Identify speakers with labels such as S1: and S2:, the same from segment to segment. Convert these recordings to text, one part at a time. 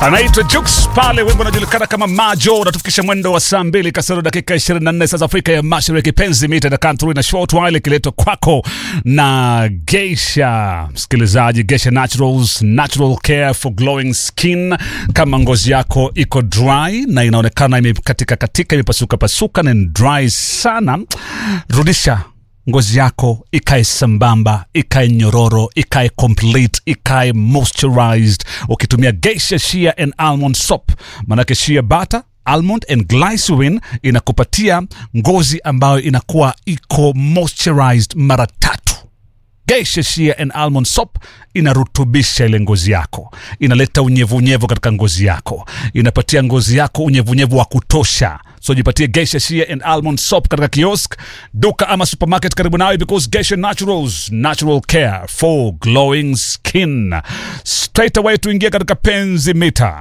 S1: anaitwa Jux pale, wimbo unajulikana kama Majo. Unatufikisha mwendo wa saa mbili kasoro dakika 24 saa za Afrika ya Mashariki. Penzi mita na country na short while ikiletwa kwako na Geisha. Msikilizaji, Geisha Naturals, natural care for glowing skin. Kama ngozi yako iko dry na inaonekana imekatika katika, imepasuka pasuka na ni dry sana, rudisha ngozi yako ikae sambamba, ikae nyororo, ikae complete, ikae moisturized ukitumia Geisha Shea and Almond Soap. Manake shea butter almond and glycerin inakupatia ngozi ambayo inakuwa iko moisturized mara tatu. Geisha Shea and Almond Soap inarutubisha ile ngozi yako, inaleta unyevunyevu katika ngozi yako, inapatia ngozi yako unyevunyevu wa kutosha. So jipatie Geisha Shea and Almond Soap katika kiosk, duka ama supermarket karibu nawe, because Geisha Naturals, natural care for glowing skin. Straight away tuingie katika penzi mita.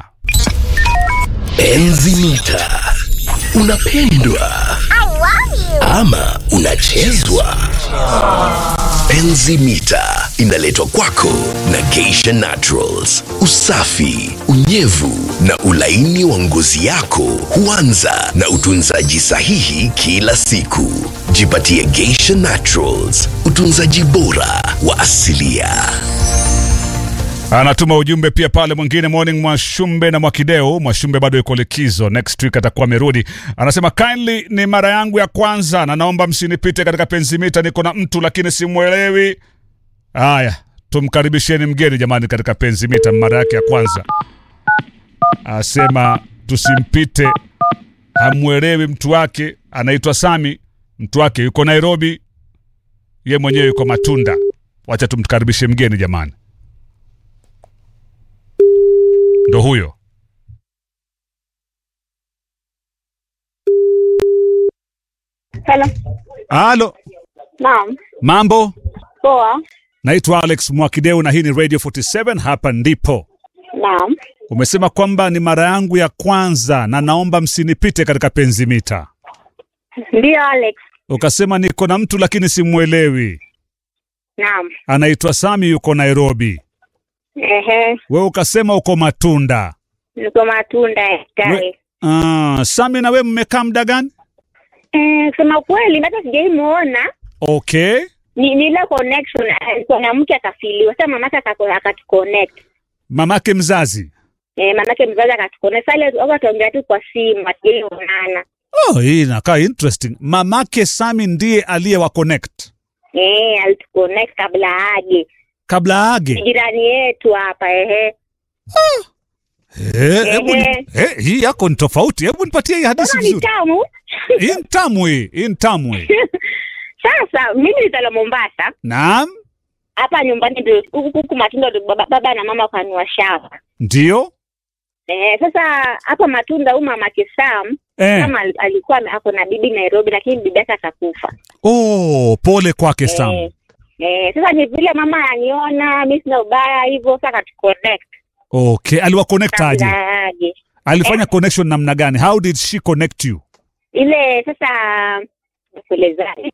S2: Enzi mita. Unapendwa ama unachezwa? Enzi mita inaletwa kwako na Geisha Naturals. Usafi, unyevu na ulaini wa ngozi yako huanza na utunzaji sahihi kila siku. Jipatie Geisha Naturals, utunzaji bora wa asilia.
S1: Anatuma ujumbe pia pale mwingine, morning Mwashumbe na Mwakideo. Mwashumbe bado yuko likizo, next week atakuwa amerudi. Anasema kindly, ni mara yangu ya kwanza na naomba msinipite katika penzi mita, niko na mtu lakini simwelewi. Haya, tumkaribisheni mgeni jamani, katika penzi mita, mara yake ya kwanza. Asema tusimpite, hamwelewi mtu wake, anaitwa Sami, mtu wake yuko Nairobi, ye mwenyewe yuko Matunda. Wacha tumkaribishe mgeni jamani. ndo huyo
S3: Hello.
S1: halo
S3: Naam.
S1: mambo
S3: Poa.
S1: naitwa alex mwakideu na hii ni radio 47 hapa ndipo
S3: Naam.
S1: umesema kwamba ni mara yangu ya kwanza na naomba msinipite katika penzi mita
S3: Ndio Alex.
S1: ukasema niko na mtu lakini simwelewi
S3: Naam.
S1: anaitwa sami yuko nairobi
S3: Ehe.
S1: we ukasema uko matunda
S3: Niko matunda
S1: we,
S3: tare.
S1: uh, sami na we mmekaa muda gani
S3: Eh, kusema kweli hata sijaimuona.
S1: okay
S3: Ni ni ile connection alikuwa na mke akafiliwa. Sasa mamake akako- akatuconnect.
S1: mamake mzazi
S3: Eh, mamake mzazi akatuconnect. Sasa ile wakatuongea tu kwa simu, hatujaionana.
S1: oh, hii inakaa interesting mamake sami ndiye aliyewa connect
S3: Eh, alituconnect kabla aje.
S1: kabla age
S3: Jirani yetu hapa ehe.
S1: Eh, hebu ni-
S3: Ehe.
S1: eh, hii yako ni tofauti. Hebu nipatie hii hadithi
S3: Kama ni
S1: vizuri.
S3: tamu.
S1: Hii ni tamu hii, hii ni tamu hii.
S3: Sasa mimi nitala Mombasa.
S1: Naam,
S3: hapa nyumbani ndio huku huku matunda ndio baba, baba na mama kanua shamba
S1: ndio.
S3: eh, sasa hapa matunda huyu mama Kisam
S1: Eh.
S3: kama al- alikuwa ame- ako na bibi Nairobi lakini bibi yake akakufa
S1: Oh, pole kwake Sam.
S3: eh, eh, sasa ni vile mama aniona mi sina ubaya hivyo sasa akatuconnect
S1: Okay, aliwa connect aje?
S3: kabla aje
S1: Alifanya connection namna gani? How did she connect you?
S3: ile sasa kuelezaje